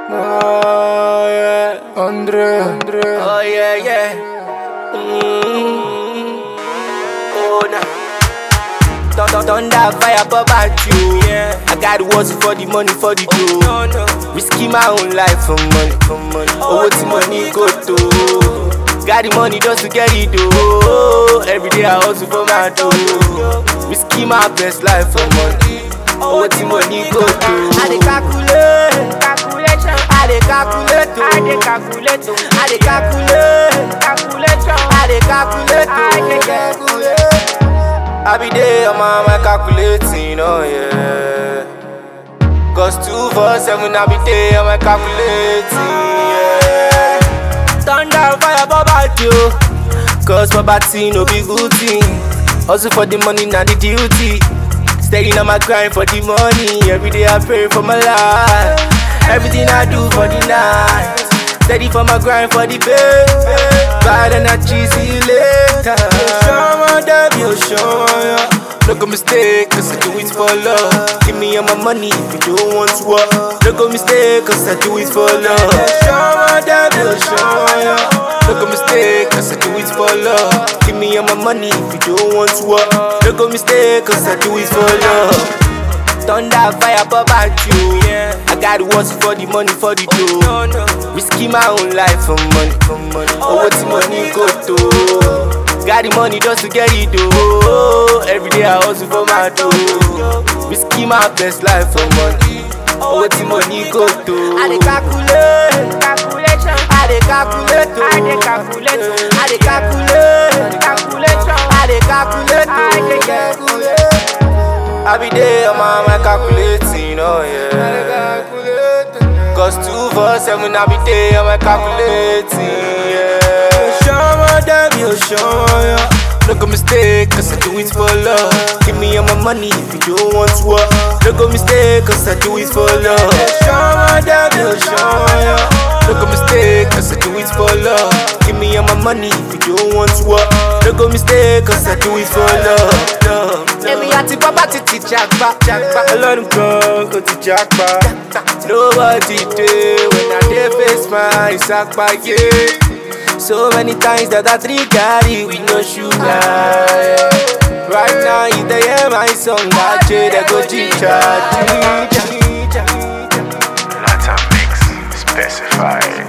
Oh yeah, Andre, Andre. Oh yeah, yeah. Mm. Oh nah. Thunder, thunder, fire, pop at you. Yeah. I got words for the money, for the dough. No, no. Risky my own life for money, for money. Oh, what money go to? Got the money just to get it though. Every day I hustle for my dough. Risky my best life for money. Oh, what money go to? I dey calculate, Calculation, I dey calculate, oh. I dey calculate, oh. I dey calculate. calculation, I dey calculate, I dey oh. calculate. I be there, my mind calculating, oh yeah. Cause two for seven, I be there, my calculating, yeah. Thunder, fire, baba, yo. Cause poverty no be good thing. Hustle for the money, not the duty. Steady on my grind for the money. Every day I pray for my life. Everything I do for the night. Steady for my grind for the pay. Bad and I cheesy later. Show my damn, you show ya. Look a mistake, cause I do it for love. Give me all my money if you don't want to work. Look a mistake, cause I do it for love. Show my damn, you show ya. Look a mistake, cause I do it for love. Give me all my money if you don't want to work. Look a mistake, cause I do it for love. Thunder, fire, pop at you. Yeah. I got words for the money, for the dough. No, no. Risky my own life for money, for money. Oh, what money go to? Got the money just to get it though. Every day I hustle for my dough. Risky my best life for money. Oh, what money go to? I dey calculate, Calculation, I dey calculate, oh. I dey calculate, oh. I dey calculate, calculation, I dey calculate, I dey oh. calculate. I be there, my mind calculating, oh yeah. Cause two for seven, I be there, my calculating, yeah. Show my damn, you show ya. Look a mistake, cause I do it for love. Give me all my money if you don't want to work. Look a mistake, cause I do it for love. Show my damn, you show ya. Look a mistake, cause I do it for love. Give me all my money if you don't want to work. Look a mistake, cause I do it for love. love, love. Èmi àti bàbá ti ti jàgbá. Ọlọ́run kan kò ti jàgbá. Nobody dey when I dey face my ìsapá yé. So many times that I drink garri with no sugar. Yeah. Right now, if they hear my song, I say they go ginger, ginger, ginger. Latin mix specified.